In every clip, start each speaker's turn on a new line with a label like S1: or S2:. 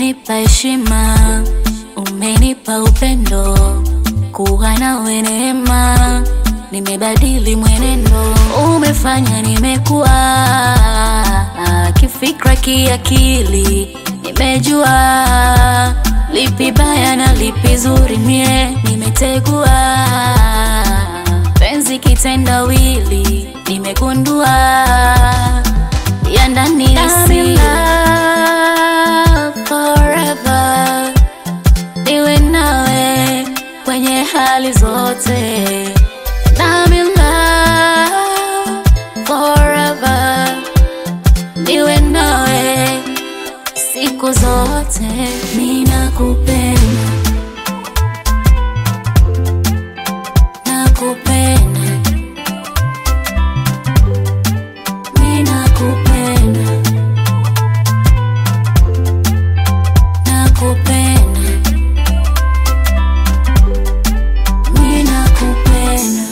S1: umenipa heshima, umenipa upendo, kuwa nawe neema, nimebadili mwenendo, umefanya nimekuwa kifikra, kiakili, nimejua lipi baya na lipi zuri, mie nimetegua penzi kitendawili, nimegundua ya ndani ni siri. Forever niwe nawe kwenye hali zote. I'm in love forever niwe nawe siku zote. Ninakupenda, nakupenda, ninakupenda, nakupenda, ninakupenda.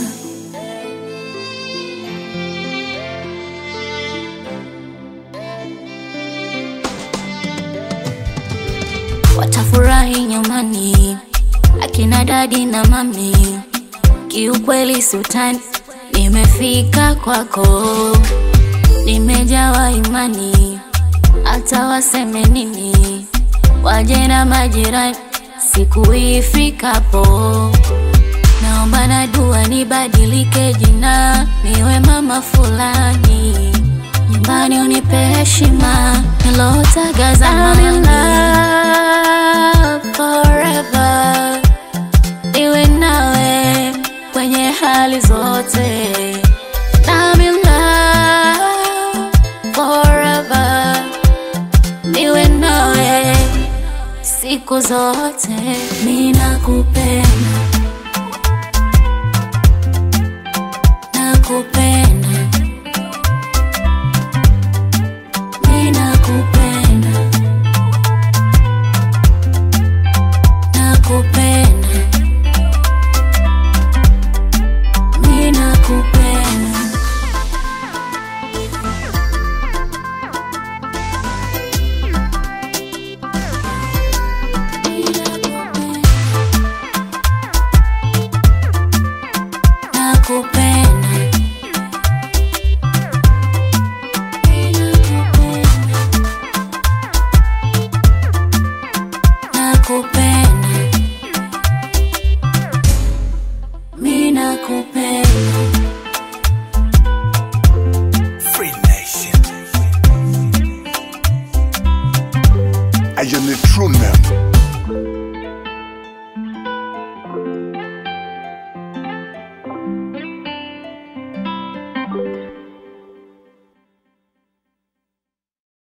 S1: watafurahi nyumbani, akina dadi na mami. Kiukweli sultani, nimefika kwako, nimejawa imani, hata waseme nini, waje na majirani, siku ifikapo naomba na dua nibadilike jina, niwe mama fulani, nyumbani unipe heshima nilotaga zamani. Forever niwe nawe kwenye hali zote. I'm in love forever niwe nawe siku zote, ninakupenda